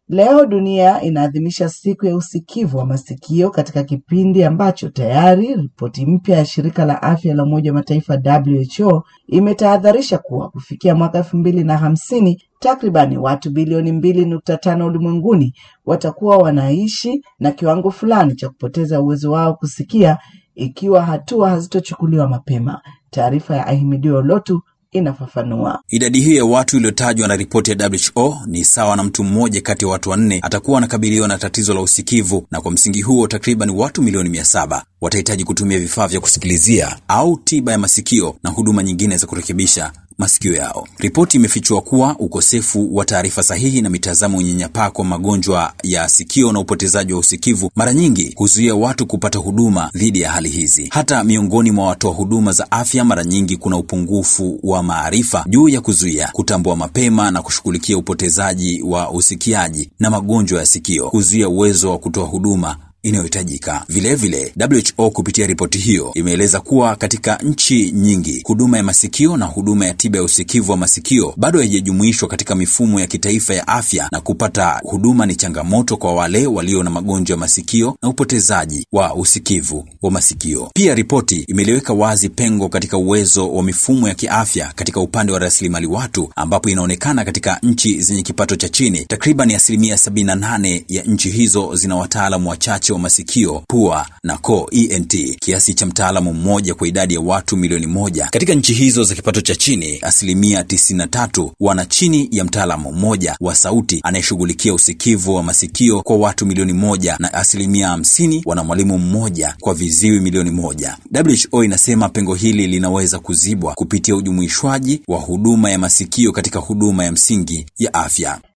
Leo dunia inaadhimisha siku ya usikivu wa masikio katika kipindi ambacho tayari ripoti mpya ya shirika la afya la Umoja wa Mataifa WHO imetahadharisha kuwa kufikia mwaka elfu mbili na hamsini takribani watu bilioni mbili nukta tano ulimwenguni watakuwa wanaishi na kiwango fulani cha kupoteza uwezo wao kusikia ikiwa hatua hazitochukuliwa mapema. Taarifa ya Ahimidio Lotu inafafanua. Idadi hiyo ya watu iliyotajwa na ripoti ya WHO ni sawa na mtu mmoja kati ya watu wanne atakuwa anakabiliwa na tatizo la usikivu, na kwa msingi huo takriban watu milioni mia saba watahitaji kutumia vifaa vya kusikilizia au tiba ya masikio na huduma nyingine za kurekebisha masikio yao. Ripoti imefichua kuwa ukosefu wa taarifa sahihi na mitazamo unyanyapaa kwa magonjwa ya sikio na upotezaji wa usikivu mara nyingi huzuia watu kupata huduma dhidi ya hali hizi. Hata miongoni mwa watoa huduma za afya, mara nyingi kuna upungufu wa maarifa juu ya kuzuia, kutambua mapema na kushughulikia upotezaji wa usikiaji na magonjwa ya sikio, kuzuia uwezo wa kutoa huduma inayohitajika. Vilevile, WHO kupitia ripoti hiyo imeeleza kuwa katika nchi nyingi huduma ya masikio na huduma ya tiba ya usikivu wa masikio bado haijajumuishwa katika mifumo ya kitaifa ya afya, na kupata huduma ni changamoto kwa wale walio na magonjwa ya masikio na upotezaji wa usikivu wa masikio. Pia ripoti imeliweka wazi pengo katika uwezo wa mifumo ya kiafya katika upande wa rasilimali watu, ambapo inaonekana katika nchi zenye kipato cha chini takriban asilimia 78 ya nchi hizo zina wataalamu wachache wa masikio, pua na koo ENT, kiasi cha mtaalamu mmoja kwa idadi ya watu milioni moja. Katika nchi hizo za kipato cha chini, asilimia 93 wana chini ya mtaalamu mmoja wa sauti anayeshughulikia usikivu wa masikio kwa watu milioni moja, na asilimia 50 wana mwalimu mmoja kwa viziwi milioni moja. WHO inasema pengo hili linaweza kuzibwa kupitia ujumuishwaji wa huduma ya masikio katika huduma ya msingi ya afya.